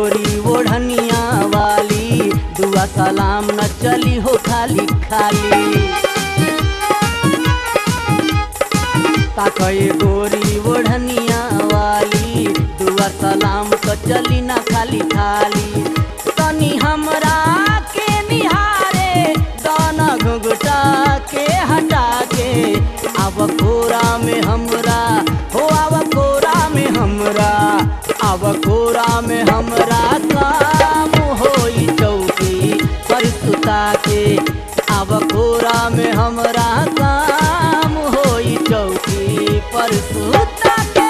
गोरी ओढ़निया वाली दुआ सलाम न चली हो खाली खाली ताकए गोरी ओढ़निया वाली दुआ सलाम तो चली ना खाली खाली तनी हमरा के निहारे दाना घुघटा के हटा के अब कोरा में हमरा हो अब कोरा में हमरा अब कोरा में हमरा काम होई चौकी पर सुता के अब कोरा में हमरा काम होई चौकी पर सुता के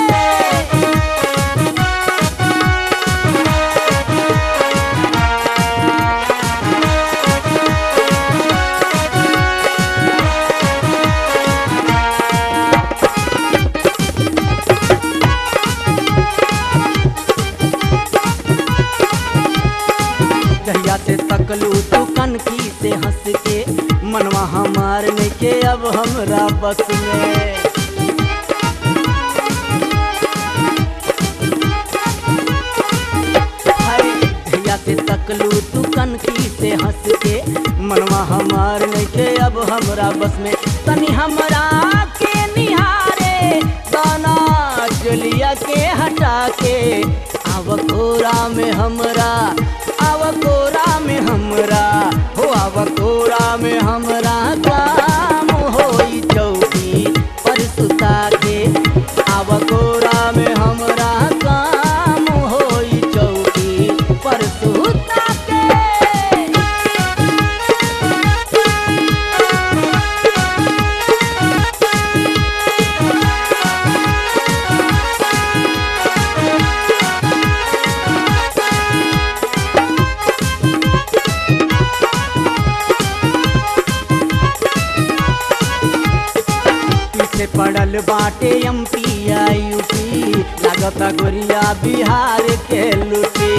जहिया से तकलू तू कनकी से हंस के मनवा हमार में के अब हमरा बस में हाय, जहिया से तकलू तू कनकी से हंस के मनवा हमार में के अब हमरा बस में तनी हमरा के निहारे दाना चलिया के हटा के अब कोरा में हमरा अब कोरा में हमरा हो अब कोरा में हमरा काम होई चौकी पर सुता के अब कोरा में हमरा काम होई चौकी पर सुता के पीछे पड़ल बाटे एम पी यूपी लागता गोरिया बिहार के लुटी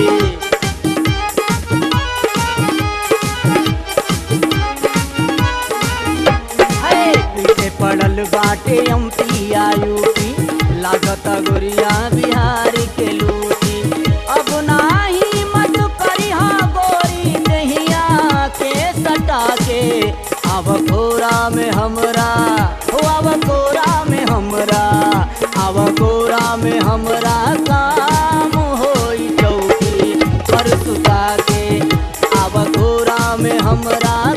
है, पीछे पड़ल बाटे एम पी यूपी लागता गोरिया बिहार के लूटी अब नाही मत करी गोरी दहिया के सटा के अब कोरा में हमरा हो अब कोरा में हमरा अब कोरा में हमरा काम होई चौकी पर सुता के अब कोरा में हमरा